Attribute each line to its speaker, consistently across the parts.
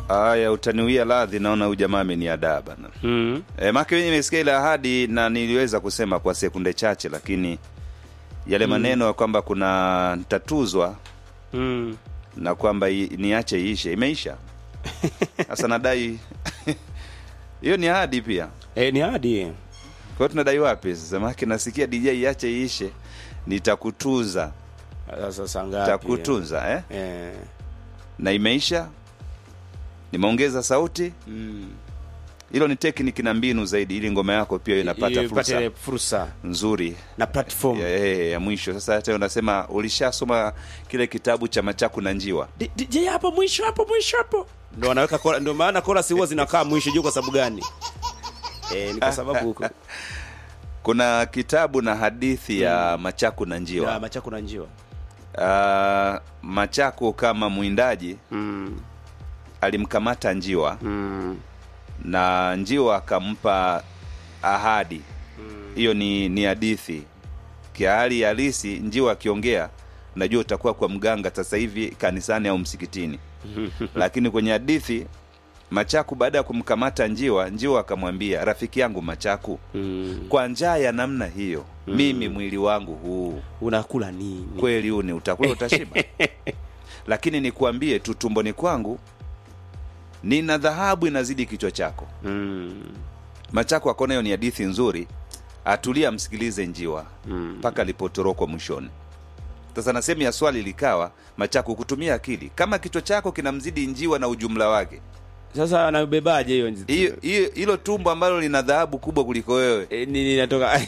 Speaker 1: Aya, utaniwia radhi, naona huyu jamaa ameniadaa bana.
Speaker 2: mm.
Speaker 1: E, make mimi nimesikia ile ahadi na niliweza kusema kwa sekunde chache, lakini yale maneno ya kwamba kuna nitatuzwa
Speaker 2: Mm.
Speaker 1: na kwamba i- niache iishe imeisha. Sasa nadai hiyo ni ahadi pia.
Speaker 2: E, ni hadi
Speaker 1: Kwa hiyo tunadai wapi sasa? Make nasikia DJ iache iishe, nitakutuza,
Speaker 2: sasa saa ngapi?
Speaker 1: nitakutunza eh?
Speaker 2: Eh.
Speaker 1: na imeisha. Nimeongeza sauti,
Speaker 2: Mm.
Speaker 1: hilo ni tekniki na mbinu zaidi, ili ngoma yako pia inapata
Speaker 2: Ili
Speaker 1: fursa
Speaker 2: ipate fursa
Speaker 1: nzuri
Speaker 2: na platform
Speaker 1: ya, ya, ya mwisho. Sasa hata unasema ulishasoma kile kitabu cha Machaku na Njiwa.
Speaker 2: D- DJ hapo mwisho hapo mwisho hapo ndo wanaweka kola, ndo maana kola si huwa zinakaa mwisho juu kwa sababu gani e, ni kwa sababu ku-
Speaker 1: Kuna kitabu na hadithi ya Machaku na
Speaker 2: ya
Speaker 1: Njiwa.
Speaker 2: machaku na njiwa
Speaker 1: Ah, Machaku kama mwindaji
Speaker 2: mm.
Speaker 1: alimkamata njiwa
Speaker 2: Mm.
Speaker 1: na njiwa akampa ahadi hiyo ni ni hadithi kihali halisi njiwa akiongea najua utakuwa kwa mganga sasa hivi kanisani au msikitini lakini kwenye hadithi machaku baada ya kumkamata njiwa njiwa akamwambia rafiki yangu machaku
Speaker 2: Mm.
Speaker 1: kwa njaa ya namna hiyo mimi mwili wangu huu
Speaker 2: unakula nini
Speaker 1: kweli huu ni utakula utashiba lakini nikuambie tu tumboni kwangu nina dhahabu inazidi kichwa chako
Speaker 2: mm.
Speaker 1: Machaku akaona hiyo ni hadithi nzuri, atulia amsikilize njiwa
Speaker 2: Mm.
Speaker 1: mpaka alipotorokwa mwishoni. Sasa na sehemu ya swali likawa Machaku kutumia akili, kama kichwa chako kinamzidi njiwa na ujumla wake,
Speaker 2: sasa anabebaje hiyo nzi-
Speaker 1: hiyo hiyo- hilo tumbo ambalo lina dhahabu kubwa kuliko wewe,
Speaker 2: E, nini inatoka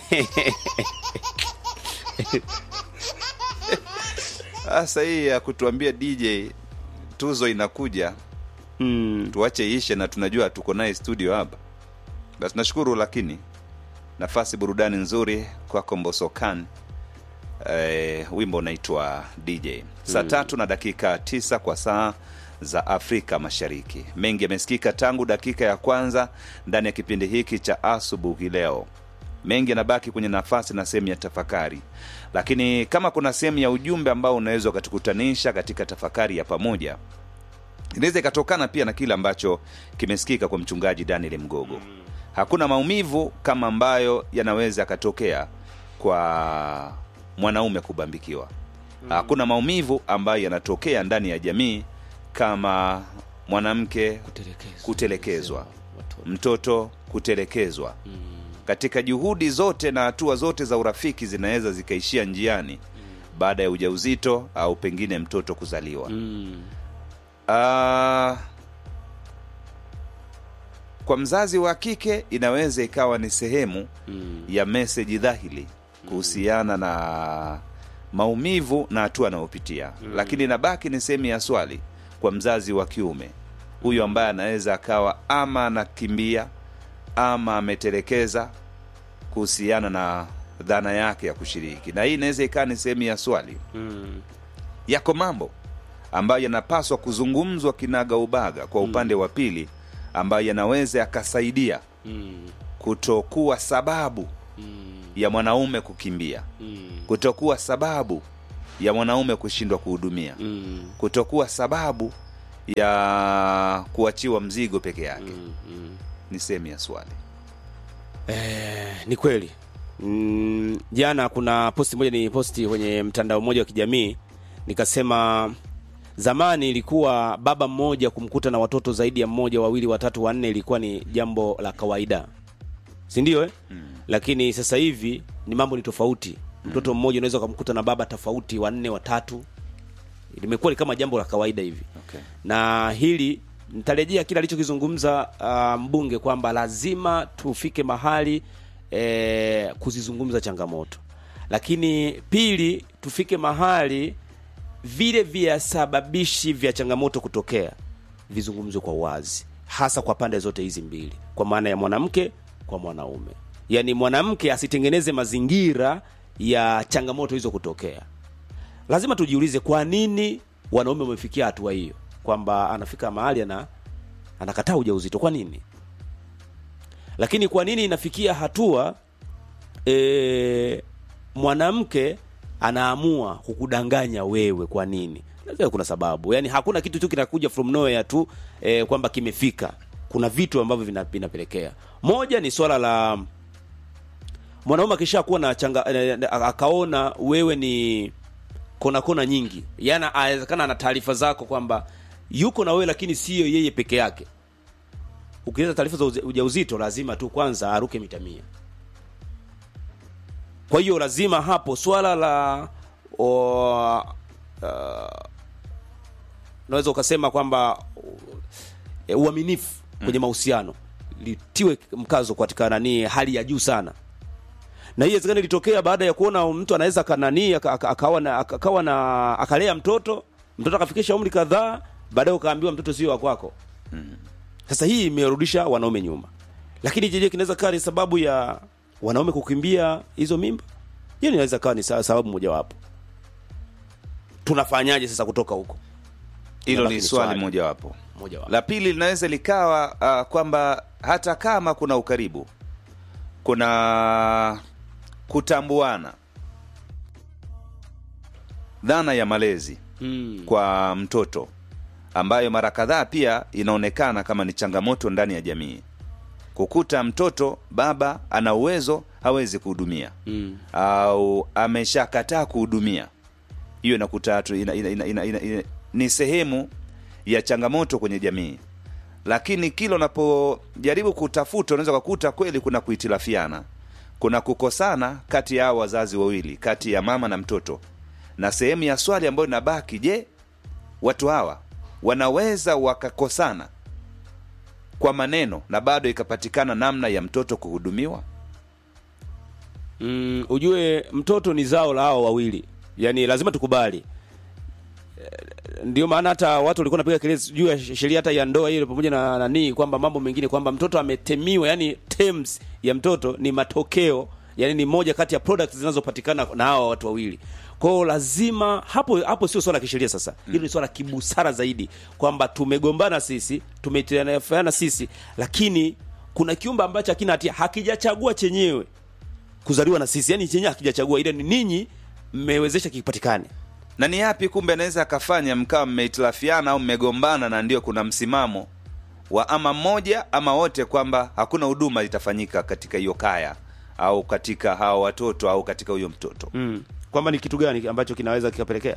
Speaker 1: sasa hii ya kutuambia DJ tuzo inakuja,
Speaker 2: mm.
Speaker 1: tuache ishe, na tunajua tuko naye studio hapa. Basi nashukuru, lakini nafasi burudani nzuri kwako Mbosokan. Eh, wimbo unaitwa DJ saa tatu na dakika tisa kwa saa za Afrika Mashariki. Mengi yamesikika tangu dakika ya kwanza ndani ya kipindi hiki cha asubuhi leo. Mengi yanabaki kwenye nafasi na sehemu ya tafakari, lakini kama kuna sehemu ya ujumbe ambao unaweza ukatukutanisha katika tafakari ya pamoja, inaweza ikatokana pia na kile ambacho kimesikika kwa mchungaji Daniel Mgogo. Hakuna maumivu kama ambayo yanaweza yakatokea kwa mwanaume kubambikiwa. Hakuna maumivu ambayo yanatokea ndani ya jamii kama mwanamke
Speaker 2: Kutelekezwa.
Speaker 1: kutelekezwa,
Speaker 2: Watoto.
Speaker 1: mtoto kutelekezwa. Katika juhudi zote na hatua zote za urafiki zinaweza zikaishia njiani baada ya ujauzito au pengine mtoto kuzaliwa.
Speaker 2: Mm.
Speaker 1: Ah, kwa mzazi wa kike inaweza ikawa ni sehemu
Speaker 2: Mm.
Speaker 1: ya meseji dhahili kuhusiana na maumivu na hatua anayopitia lakini inabaki ni sehemu ya swali kwa mzazi wa kiume huyu ambaye anaweza akawa ama anakimbia ama ametelekeza kuhusiana na dhana yake ya kushiriki na hii inaweza ikawa ni sehemu ya swali
Speaker 2: Mm.
Speaker 1: yako mambo ambayo yanapaswa kuzungumzwa kinaga ubaga kwa upande wa pili ambayo yanaweza yakasaidia
Speaker 2: Mm.
Speaker 1: kutokuwa sababu
Speaker 2: Mm.
Speaker 1: ya mwanaume kukimbia
Speaker 2: Mm.
Speaker 1: kutokuwa sababu ya mwanaume kushindwa kuhudumia
Speaker 2: Mm.
Speaker 1: kutokuwa sababu ya kuachiwa mzigo peke yake
Speaker 2: Mm. Mm.
Speaker 1: ni sehemu ya swali
Speaker 2: Eh, ni kweli mm, jana kuna posti moja ni posti kwenye mtandao mmoja wa kijamii nikasema zamani ilikuwa baba mmoja kumkuta na watoto zaidi ya mmoja wawili watatu wanne ilikuwa ni jambo la kawaida si ndio eh? mm. lakini sasa hivi ni mambo ni tofauti mtoto mmoja unaweza ukamkuta na baba tofauti wanne watatu limekuwa ni kama jambo la kawaida hivi
Speaker 1: okay.
Speaker 2: na hili nitarejea kile alichokizungumza uh, mbunge kwamba lazima tufike mahali eh, kuzizungumza changamoto lakini pili tufike mahali vile visababishi vya changamoto kutokea vizungumzwe kwa wazi hasa kwa pande zote hizi mbili kwa maana ya mwanamke kwa mwanaume yaani mwanamke asitengeneze mazingira ya changamoto hizo kutokea lazima tujiulize kwa nini wanaume wamefikia hatua hiyo kwamba anafika mahali ana anakataa ujauzito kwa nini lakini kwa nini inafikia hatua e, mwanamke anaamua kukudanganya wewe kwa nini lazima kuna sababu yani hakuna kitu tu kinakuja from nowhere tu eh, kwamba kimefika kuna vitu ambavyo vina- vinapelekea moja ni swala la mwanaume akishakuwa na changa eh, akaona wewe ni kona kona nyingi yani awezekana ana taarifa zako kwamba yuko na wewe lakini sio yeye peke yake ukileta taarifa za uja- ujauzito lazima tu kwanza aruke mita mia kwa hiyo lazima hapo swala la o, uh, unaweza ukasema kwamba uh, uaminifu kwenye mahusiano litiwe mkazo katika nani hali ya juu sana na hii inawezekana ilitokea baada ya kuona mtu anaweza kanani aka- aka- akawa na akawa na akalea mtoto mtoto akafikisha umri kadhaa baadaye ukaambiwa mtoto sio wa kwako sasa hii imerudisha wanaume nyuma lakini je je kinaweza kaa ni sababu ya wanaume kukimbia hizo mimba hiyo inaweza kawa ni sa- sababu mojawapo tunafanyaje sasa kutoka huko
Speaker 1: hilo
Speaker 2: Inabaki
Speaker 1: ni
Speaker 2: ni
Speaker 1: swali
Speaker 2: swali.
Speaker 1: mojawapo
Speaker 2: mojawapo
Speaker 1: la pili linaweza likawa uh, kwamba hata kama kuna ukaribu kuna kutambuana dhana ya malezi
Speaker 2: mm.
Speaker 1: kwa mtoto ambayo mara kadhaa pia inaonekana kama ni changamoto ndani ya jamii kukuta mtoto baba ana uwezo hawezi kuhudumia
Speaker 2: Mm.
Speaker 1: au ameshakataa kuhudumia hiyo inakuta tu ina, ina, ina, ina, ina, ina, ni sehemu ya changamoto kwenye jamii lakini kila unapojaribu kutafuta unaweza kukuta kweli kuna kuhitilafiana kuna kukosana kati ya hao wazazi wawili kati ya mama na mtoto na sehemu ya swali ambayo inabaki je watu hawa wanaweza wakakosana kwa maneno na bado ikapatikana namna ya mtoto kuhudumiwa
Speaker 2: Mm, ujue mtoto ni zao la hao wawili yaani lazima tukubali Eh, ndio maana hata watu walikuwa napiga kelele juu ya sheria hata ya ndoa ile pamoja na nanii kwamba mambo mengine kwamba mtoto ametemiwa yani terms ya mtoto ni matokeo yani ni moja kati ya products zinazopatikana na hawa watu wawili kwao lazima hapo hapo sio swala la kisheria sasa hilo ni swala la kibusara zaidi kwamba tumegombana sisi tumetiliana sisi lakini kuna kiumbe ambacho hakina hatia hakijachagua chenyewe kuzaliwa na sisi yani chenyewe hakijachagua ile ni ninyi mmewezesha kipatikane
Speaker 1: na ni yapi kumbe anaweza akafanya mkawa mmehitilafiana au mmegombana na ndio kuna msimamo wa ama mmoja ama wote kwamba hakuna huduma itafanyika katika hiyo kaya au katika hawa watoto au katika huyo mtoto
Speaker 2: mm. kwamba ni kitu gani ambacho kinaweza kikapelekea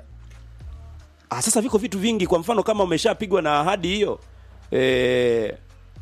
Speaker 2: ah, sasa viko vitu vingi kwa mfano kama umeshapigwa na ahadi hiyo e,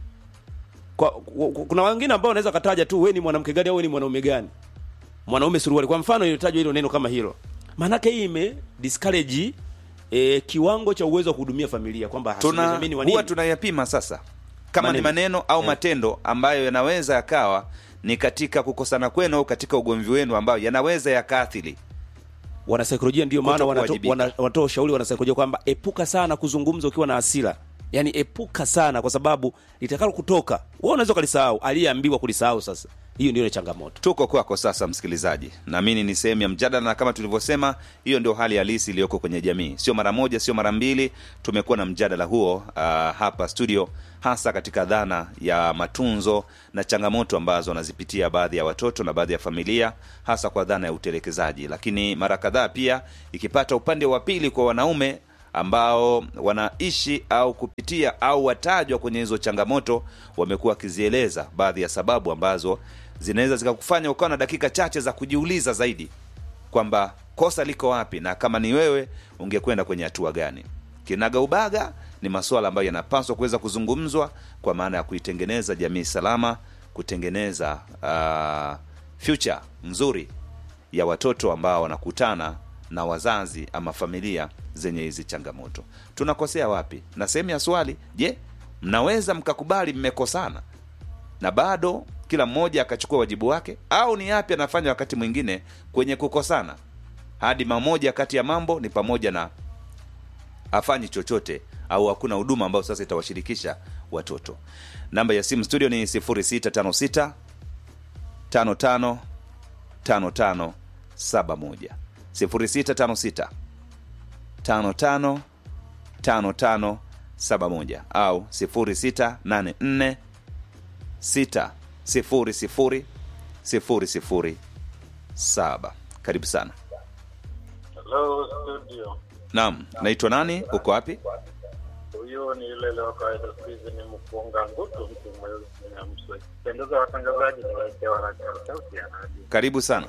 Speaker 2: kwa, kwa, kuna wengine ambao wanaweza kataja tu we ni mwanamke gani au we ni mwanaume gani mwanaume suruali kwa mfano ilitajwa hilo neno kama hilo maanake hii ime discourage e, kiwango cha uwezo wa kuhudumia familia kwamba
Speaker 1: tuna
Speaker 2: hasuamini wa
Speaker 1: huwa
Speaker 2: nini.
Speaker 1: tunayapima sasa kama ni
Speaker 2: Maneno.
Speaker 1: maneno au matendo ambayo yanaweza yakawa ni katika kukosana kwenu au katika ugomvi wenu ambayo yanaweza yakaathiri
Speaker 2: wanasaikolojia ndio maana wanato-
Speaker 1: Kutokuwajibika.
Speaker 2: wana- wanatoa ushauri wanasaikolojia kwamba epuka sana kuzungumza ukiwa na hasira yaani epuka sana kwa sababu litakalo kutoka wewe unaweza ukalisahau aliyeambiwa kulisahau sasa hiyo ndio ile changamoto
Speaker 1: tuko kwako sasa msikilizaji naamini ni sehemu ya mjadala na kama tulivyosema hiyo ndio hali halisi iliyoko kwenye jamii sio mara moja sio mara mbili tumekuwa na mjadala huo uh, hapa studio hasa katika dhana ya matunzo na changamoto ambazo wanazipitia baadhi ya watoto na baadhi ya familia hasa kwa dhana ya utelekezaji lakini mara kadhaa pia ikipata upande wa pili kwa wanaume ambao wanaishi au kupitia au watajwa kwenye hizo changamoto wamekuwa wakizieleza baadhi ya sababu ambazo zinaweza zikakufanya ukawa na dakika chache za kujiuliza zaidi kwamba kosa liko wapi na kama ni wewe ungekwenda kwenye hatua gani kinaga ubaga ni masuala ambayo yanapaswa kuweza kuzungumzwa kwa maana ya kuitengeneza jamii salama kutengeneza uh, future nzuri ya watoto ambao wanakutana na wazazi ama familia zenye hizi changamoto tunakosea wapi na sehemu ya swali je mnaweza mkakubali mmekosana na bado kila mmoja akachukua wajibu wake au ni yapi anafanya wakati mwingine kwenye kukosana hadi mamoja kati ya mambo ni pamoja na afanyi chochote au hakuna huduma ambayo sasa itawashirikisha watoto namba ya simu studio ni 0656 55 55 71 0656 55 55 71 au 0684 6 sifuri sifuri sifuri sifuri saba karibu sana
Speaker 3: Hello studio.
Speaker 1: naam naitwa nani uko wapi
Speaker 3: Huyo ni yule leo kawaida siku hizi ni mkunga ngutu mtu mweusi na mswe. Pendeza watangazaji ni waitewa na sauti ya radio.
Speaker 1: karibu sana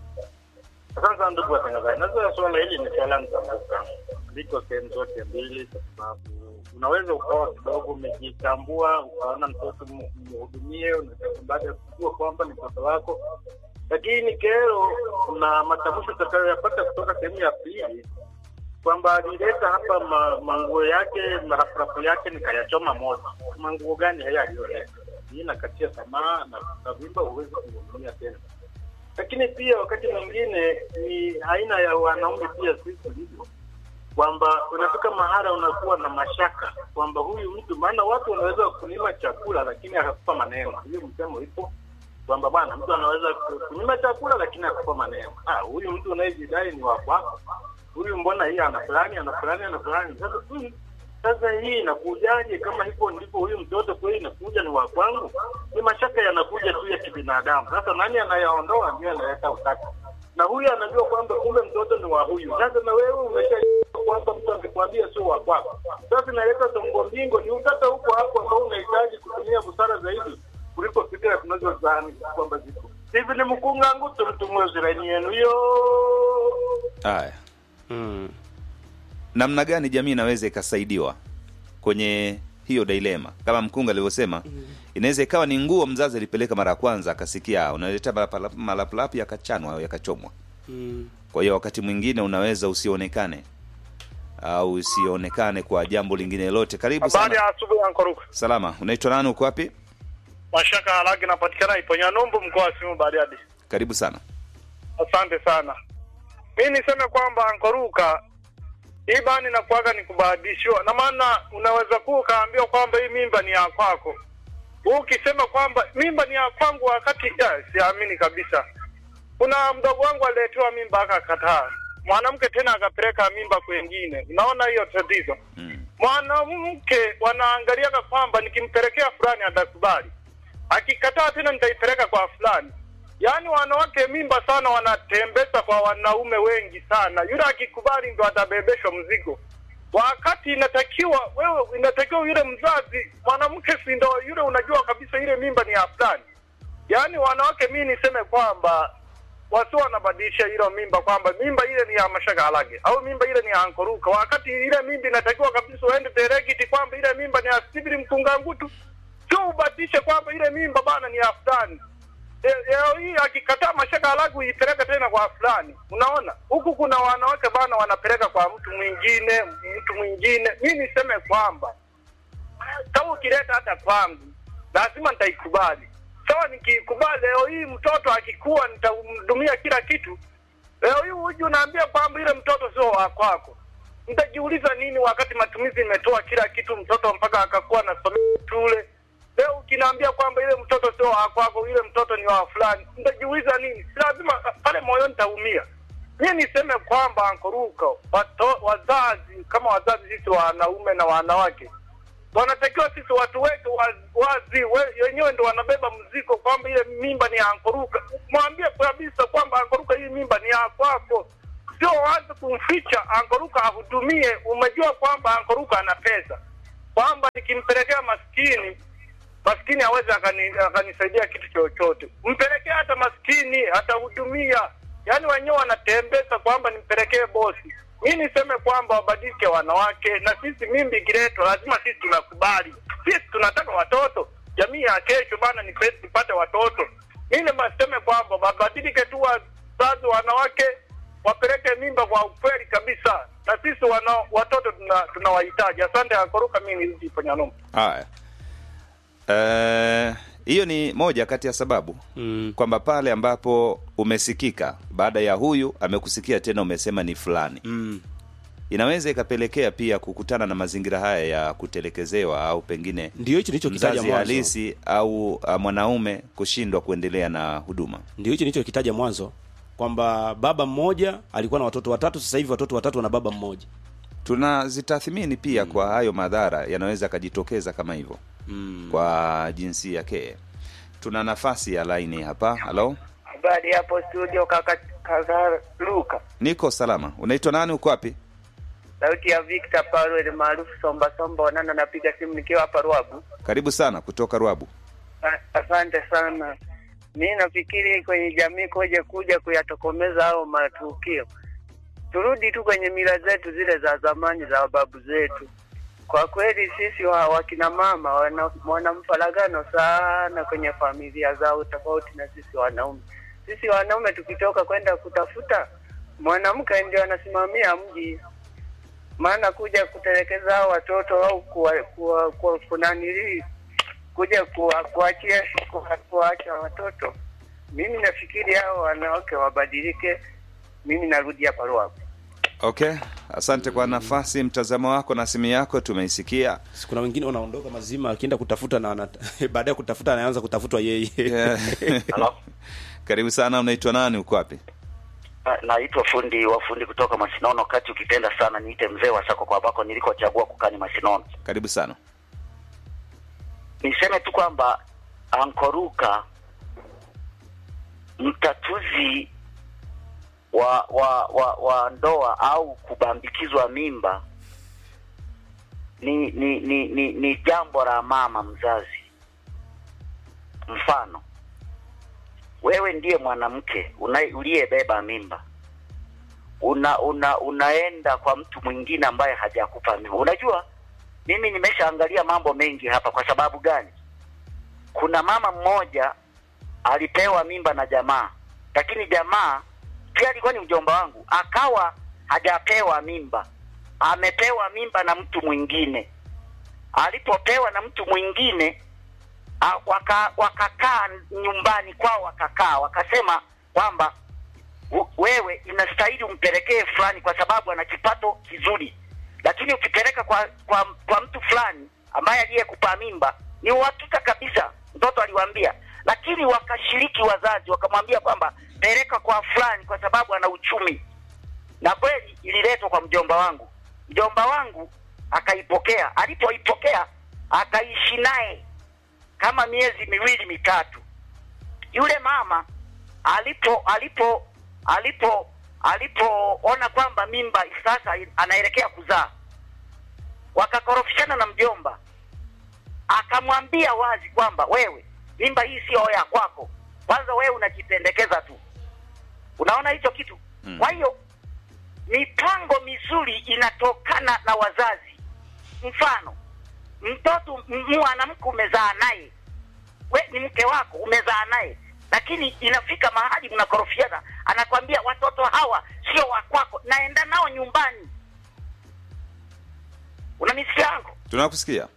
Speaker 3: Sasa ndugu watangazaji, naweza swala hili ni swala mtambuka, liko sehemu zote mbili, kwa sababu unaweza ukawa kidogo umejitambua, ukaona mtoto m- mhudumie, unataka baada ya kujua kwamba ni mtoto wako, lakini kero na matamshi utakayoyapata kutoka sehemu ya pili kwamba alileta hapa ma, manguo yake marafurafu yake nikayachoma moto. Manguo gani haya aliyoleta? Hii nakatia tamaa na kavimba, huwezi kuhudumia tena lakini pia wakati mwingine ni aina ya wanaume pia sisi tulivyo kwamba unafika mahala unakuwa na mashaka kwamba huyu mtu maana watu wanaweza kunyima chakula lakini akakupa maneno hiyo msemo ipo kwamba bwana mtu anaweza ku- kunyima chakula lakini akakupa maneno ah huyu mtu unayejidai ni wa kwako huyu mbona hii ana fulani ana fulani ana fulani sasa huyu sasa hii inakujaje kama hivyo ndipo huyu mtoto kweli inakuja ni wa kwangu ni mashaka yanakuja tu ya kibinadamu sasa nani anayaondoa ndio analeta utata na huyu anajua kwamba kumbe mtoto ni wa huyu sasa na wewe umesha kwamba mtu amekwambia sio wa kwako sasa inaleta songo mbingo ni utata huko hapo ambao unahitaji kutumia busara zaidi kuliko fikira tunazozani kwamba ziko hivi ni mkunga ngutu mtumwe zirani yenu hiyo
Speaker 1: haya
Speaker 2: mm.
Speaker 1: namna gani jamii inaweza ikasaidiwa kwenye hiyo dilema kama mkunga alivyosema inaweza ikawa ni nguo mzazi alipeleka mara ya kwanza akasikia unaleta malapala- malapulapu yakachanwa au yakachomwa
Speaker 2: Mm.
Speaker 1: kwa hiyo wakati mwingine unaweza usionekane au usionekane kwa jambo lingine lolote karibu
Speaker 4: Habari
Speaker 1: sana
Speaker 4: ya asubuhi Ankoruka.
Speaker 1: salama unaitwa nani uko wapi
Speaker 4: Mashaka haragi napatikana Iponya Numbu mkoa wa Simiyu Bariadi.
Speaker 1: karibu sana
Speaker 4: Asante sana. Mi niseme kwamba Ankoruka hii bani nakuaga ni kubahadishiwa, na maana unaweza kuwa ukaambiwa kwamba hii mimba ni ya kwako, ukisema kwamba mimba ni ya kwangu wakati ya, siamini kabisa. Kuna mdogo wangu aliletewa mimba akakataa, mwanamke tena akapeleka mimba kwengine. Unaona hiyo tatizo
Speaker 1: mm.
Speaker 4: mwanamke wanaangaliaga kwamba nikimpelekea fulani atakubali, akikataa tena nitaipeleka kwa fulani. Yaani wanawake mimba sana wanatembeza kwa wanaume wengi sana, yule akikubali ndo atabebeshwa mzigo, wakati inatakiwa wewe, inatakiwa yule mzazi mwanamke, si ndo yule unajua kabisa ile mimba ni ya fulani. Yaani wanawake, mi niseme kwamba wasi wanabadilisha hilo mimba kwamba mimba ile ni ya Mashaka Halage au mimba ile ni ya Ankoruka, wakati ile mimba inatakiwa kabisa uende direct kwamba ile mimba ni ya Stibili Mkungangutu, sio ubadilishe kwamba ile mimba bana ni ya fulani. Le- Leo hii akikataa Mashaka Halage uipeleka tena kwa fulani. Unaona huku kuna wanawake bana wanapeleka kwa mtu mwingine, mtu mwingine. Mi niseme kwamba kama ukileta hata kwangu lazima nitaikubali. Sawa, nikiikubali leo hii mtoto akikuwa nitamhudumia kila kitu. Leo hii huji unaambia kwamba ile mtoto sio wa kwako, nitajiuliza nini wakati matumizi imetoa kila kitu, mtoto mpaka akakuwa nasomea shule. Leo ukinaambia kwamba ile mtoto sio wa kwako, ile mtoto ni wa fulani, nitajiuliza nini? Si lazima pale moyoni nitaumia. Mi niseme kwamba Ankoruka, wato- wazazi kama wazazi sisi wanaume na wanawake wanatakiwa sisi watu wetu wa- wazi we- wenyewe ndo wanabeba mzigo kwamba ile mimba ni ya Ankoruka. Mwambie kabisa kwamba Ankoruka, hii mimba ni ya kwako, sio waanze kumficha Ankoruka ahudumie. Umejua kwamba Ankoruka ana pesa, kwamba nikimpelekea maskini maskini aweze akani- akanisaidia kitu chochote. Mpelekee hata maskini, atahudumia. Yaani wenyewe wanatembeza kwamba nimpelekee bosi. Mi niseme kwamba wabadilike wanawake, na sisi mimbi ikiletwa lazima sisi tunakubali. Sisi tunataka watoto, jamii ya kesho bana, ni pesi tupate watoto. Mi niseme kwamba wabadilike tu wazazi wanawake, wapeleke mimba kwa ukweli kabisa, na sisi wana, watoto tuna- tunawahitaji. Asante Akoruka, mi nirudi Panyanomo.
Speaker 1: haya Eh, hiyo ni moja kati ya sababu
Speaker 2: Mm.
Speaker 1: kwamba pale ambapo umesikika baada ya huyu amekusikia tena umesema ni fulani
Speaker 2: Mm.
Speaker 1: inaweza ikapelekea pia kukutana na mazingira haya ya kutelekezewa au pengine
Speaker 2: ndio hicho nilichokitaja
Speaker 1: mzazi
Speaker 2: mwanzo
Speaker 1: halisi au uh, mwanaume kushindwa kuendelea na huduma
Speaker 2: ndio hicho nilichokitaja mwanzo kwamba baba mmoja alikuwa na watoto watatu sasa hivi watoto watatu wana baba mmoja
Speaker 1: tunazitathmini pia kwa hayo madhara yanaweza akajitokeza kama hivyo
Speaker 2: mm.
Speaker 1: kwa jinsia ke tuna nafasi ya laini hapa halo
Speaker 5: Habari hapo studio kaka kaka Luka.
Speaker 1: niko salama unaitwa nani uko wapi
Speaker 5: sauti ya Victor Paulo maarufu Somba Somba Wanana, napiga simu nikiwa hapa Ruabu.
Speaker 1: Karibu sana kutoka Rwabu.
Speaker 5: A- Asante sana. Mi nafikiri kwenye jamii koje kuja kuyatokomeza hao matukio, turudi tu kwenye mila zetu zile za zamani za babu zetu. Kwa kweli sisi wa wakina mama wana, wana mfaragano sana kwenye familia zao, tofauti na sisi wanaume. Sisi wanaume tukitoka kwenda kutafuta, mwanamke ndio anasimamia mji, maana kuja kutelekeza hao watoto au kuwa, kuwa, kuwa, kunanilii kuja kuwa- kuachia kuwa- kuwaacha watoto. Mimi nafikiri hao wanawake wabadilike. Mimi narudi hapa Ruavu.
Speaker 1: Okay, asante kwa nafasi, mtazamo wako na simu yako tumeisikia.
Speaker 2: Si kuna wengine wanaondoka mazima akienda kutafuta na anat- baadaye kutafuta anaanza kutafutwa yeye
Speaker 1: Yeah.
Speaker 6: Halo,
Speaker 1: Karibu sana, unaitwa nani? Uko wapi?
Speaker 6: Na- naitwa fundi wa fundi kutoka Masinono, kati ukipenda sana niite mzee wa sako kwa bako nilikochagua kukani Masinono.
Speaker 1: Karibu sana.
Speaker 6: Niseme tu kwamba ankoruka mtatuzi wa wa wa, wa ndoa au kubambikizwa mimba ni ni ni ni, ni jambo la mama mzazi. Mfano, wewe ndiye mwanamke una- uliyebeba mimba una, una unaenda kwa mtu mwingine ambaye hajakupa mimba. Unajua, mimi nimeshaangalia mambo mengi hapa. Kwa sababu gani? Kuna mama mmoja alipewa mimba na jamaa, lakini jamaa pia alikuwa ni mjomba wangu, akawa hajapewa mimba, amepewa mimba na mtu mwingine. Alipopewa na mtu mwingine a- waka, wakakaa nyumbani kwao, wakakaa wakasema kwamba "U- wewe inastahili umpelekee fulani kwa sababu ana kipato kizuri, lakini ukipeleka kwa kwa, kwa mtu fulani ambaye aliyekupa mimba ni uhakika kabisa, mtoto aliwaambia. Lakini wakashiriki wazazi, wakamwambia kwamba peleka kwa fulani kwa sababu ana uchumi, na kweli ililetwa kwa mjomba wangu. Mjomba wangu akaipokea, alipoipokea akaishi naye kama miezi miwili mitatu. Yule mama alipo alipo alipo alipoona kwamba mimba sasa anaelekea kuzaa, wakakorofishana na mjomba, akamwambia wazi kwamba wewe, mimba hii sio ya kwako, kwanza wewe unajipendekeza tu. Unaona hicho kitu?
Speaker 1: Mm.
Speaker 6: Kwa hiyo mipango mizuri inatokana na wazazi. Mfano, mtoto m- mwanamke umezaa naye, we ni mke wako, umezaa naye, lakini inafika mahali mnakorofiana, anakwambia watoto hawa sio wa kwako, naenda nao nyumbani. Unanisikia yangu?
Speaker 1: Tunakusikia.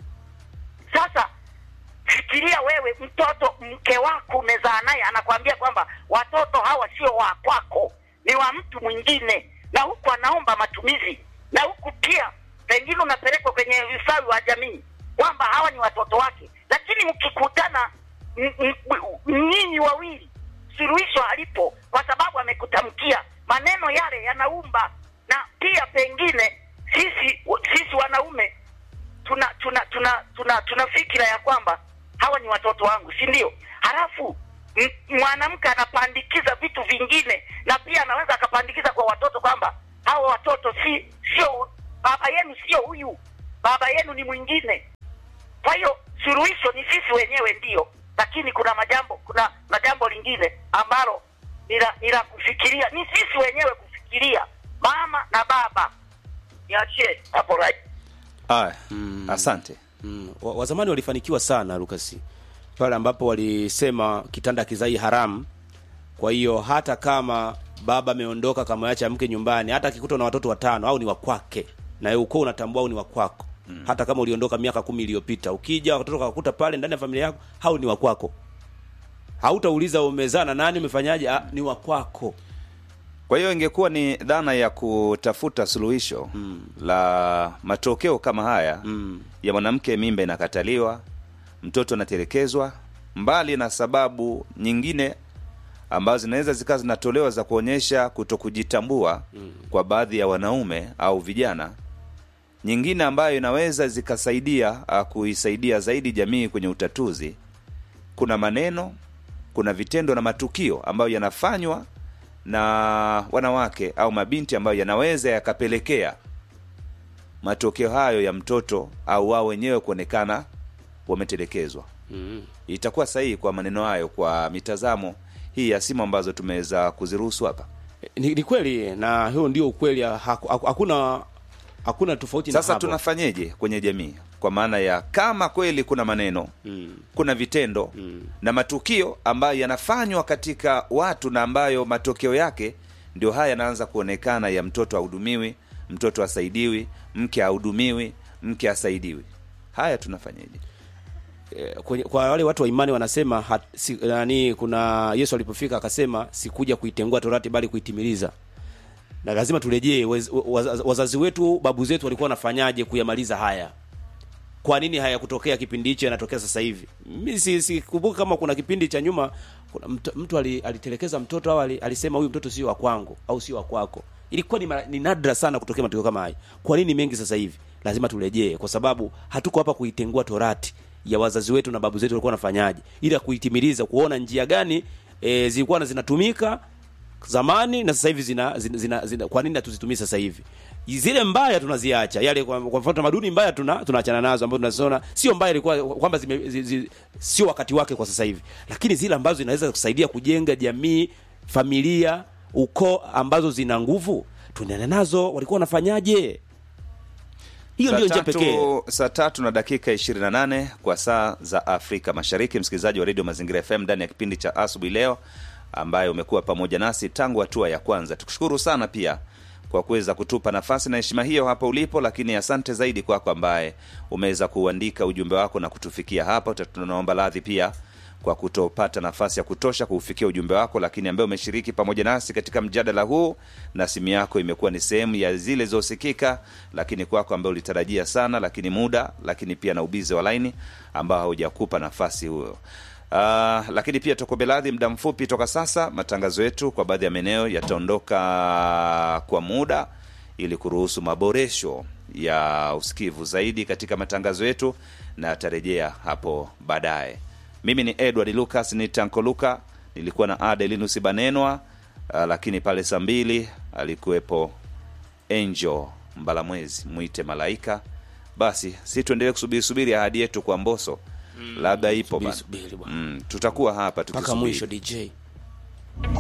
Speaker 6: Sasa fikiria wewe, mtoto mke wako umezaa naye, anakwambia kwamba watoto hawa sio wa kwako, ni wa mtu mwingine, na huku anaomba matumizi, na huku pia pengine unapelekwa kwenye ustawi wa jamii kwamba hawa ni watoto wake, lakini mkikutana m- m- m- nyinyi wawili, suluhisho halipo, kwa sababu amekutamkia maneno yale yanaumba, na pia pengine sisi sisi wanaume tuna tuna tuna tuna tuna fikira ya kwamba hawa ni watoto wangu, si ndio? Halafu m- mwanamke anapandikiza vitu vingine, na pia anaweza akapandikiza kwa watoto kwamba hawa watoto si sio baba yenu, sio huyu, baba yenu ni mwingine. Kwa hiyo suluhisho ni sisi wenyewe ndio, lakini kuna majambo kuna na jambo lingine ambalo ni la ni la kufikiria, ni sisi wenyewe kufikiria, mama na baba. Niachie hapo right.
Speaker 1: Aya, asante.
Speaker 2: Mm. wa- Wazamani walifanikiwa sana Lucas, pale ambapo walisema kitanda kizai haramu. Kwa hiyo hata kama baba ameondoka kamwacha mke nyumbani, hata akikuta na watoto watano au ni wa kwake, na wewe uko unatambua au ni wa kwako mm. hata kama uliondoka miaka kumi iliyopita, ukija watoto wakakuta pale ndani ya familia yako, hao ni wa kwako. Hautauliza umezaa na nani, umefanyaje, ah, ni wa kwako.
Speaker 1: Kwa hiyo ingekuwa ni dhana ya kutafuta suluhisho mm. la matokeo kama haya mm. ya mwanamke mimba inakataliwa, mtoto anatelekezwa, mbali na sababu nyingine ambazo zinaweza zikawa zinatolewa za kuonyesha kutokujitambua mm. kwa baadhi ya wanaume au vijana, nyingine ambayo inaweza zikasaidia uh, kuisaidia zaidi jamii kwenye utatuzi, kuna maneno, kuna vitendo na matukio ambayo yanafanywa na wanawake au mabinti ambayo yanaweza yakapelekea matokeo hayo ya mtoto au wao wenyewe kuonekana wametelekezwa
Speaker 2: mm.
Speaker 1: itakuwa sahihi kwa maneno hayo kwa mitazamo hii ya simu ambazo tumeweza kuziruhusu hapa
Speaker 2: ni, ni kweli na huo ndio ukweli haku- haku- hakuna hakuna tofauti
Speaker 1: sasa
Speaker 2: na hapo.
Speaker 1: tunafanyeje kwenye jamii kwa maana ya kama kweli kuna maneno
Speaker 2: mm.
Speaker 1: kuna vitendo
Speaker 2: Mm.
Speaker 1: na matukio ambayo yanafanywa katika watu na ambayo matokeo yake ndio haya yanaanza kuonekana ya mtoto ahudumiwi mtoto asaidiwi mke ahudumiwi mke asaidiwi haya tunafanyeje
Speaker 2: Eh, kwenye, kwa wale watu wa imani wanasema hat, si, nani kuna Yesu alipofika akasema sikuja kuitengua torati bali kuitimiliza na lazima turejee waz, waz, wazazi wetu babu zetu walikuwa wanafanyaje kuyamaliza haya kwa nini hayakutokea kipindi hicho yanatokea sasa hivi mi si- sikumbuki kama kuna kipindi cha nyuma kuna mtu, mtu ali, alitelekeza mtoto au ali, alisema huyu mtoto sio wa kwangu au sio wa kwako ilikuwa ni, mara- ni nadra sana kutokea matukio kama haya kwa nini mengi sasa hivi lazima turejee kwa sababu hatuko hapa kuitengua torati ya wazazi wetu na babu zetu walikuwa wanafanyaje ila kuitimiliza kuona njia gani e, zilikuwa na zinatumika zamani na sasa hivi zina, zina, zina, zina kwa nini hatuzitumii sasa hivi zile mbaya tunaziacha yale kwa, kwa mfano tamaduni mbaya tuna tunaachana nazo ambazo tunaziona sio mbaya ilikuwa kwamba zime, zi, zi, sio wakati wake kwa sasa hivi lakini zile ambazo zinaweza kusaidia kujenga jamii familia ukoo ambazo zina nguvu tuendane nazo walikuwa wanafanyaje hiyo
Speaker 1: Saa
Speaker 2: ndio njia
Speaker 1: tatu-
Speaker 2: pekee
Speaker 1: saa tatu na dakika 28 kwa saa za afrika mashariki msikilizaji wa redio mazingira fm ndani ya kipindi cha asubuhi leo ambaye umekuwa pamoja nasi tangu hatua ya kwanza tukushukuru sana pia kwa kuweza kutupa nafasi na heshima hiyo hapa ulipo lakini asante zaidi kwako ambaye umeweza kuandika ujumbe wako na kutufikia hapa Uta- tunaomba radhi pia kwa kutopata nafasi ya kutosha kuufikia ujumbe wako lakini ambaye umeshiriki pamoja nasi katika mjadala huu na simu yako imekuwa ni sehemu ya zile zosikika lakini kwako ambaye ulitarajia sana lakini muda lakini pia na ubizi wa laini ambao haujakupa nafasi huyo Uh, lakini pia tuko radhi muda mfupi toka sasa matangazo yetu kwa baadhi ya maeneo yataondoka kwa muda ili kuruhusu maboresho ya usikivu zaidi katika matangazo yetu na yatarejea hapo baadaye mimi ni edward lucas ni tanko luka nilikuwa na adelinus banenwa uh, lakini pale saa mbili alikuwepo angel mbalamwezi mwite malaika basi si tuendelee kusubiri subiri ahadi yetu kwa mboso labda ipo
Speaker 2: subiri,
Speaker 1: bana.
Speaker 2: subiri bwana.
Speaker 1: mm, tutakuwa hapa
Speaker 2: mpaka
Speaker 1: tukisubiri.
Speaker 2: mwisho dj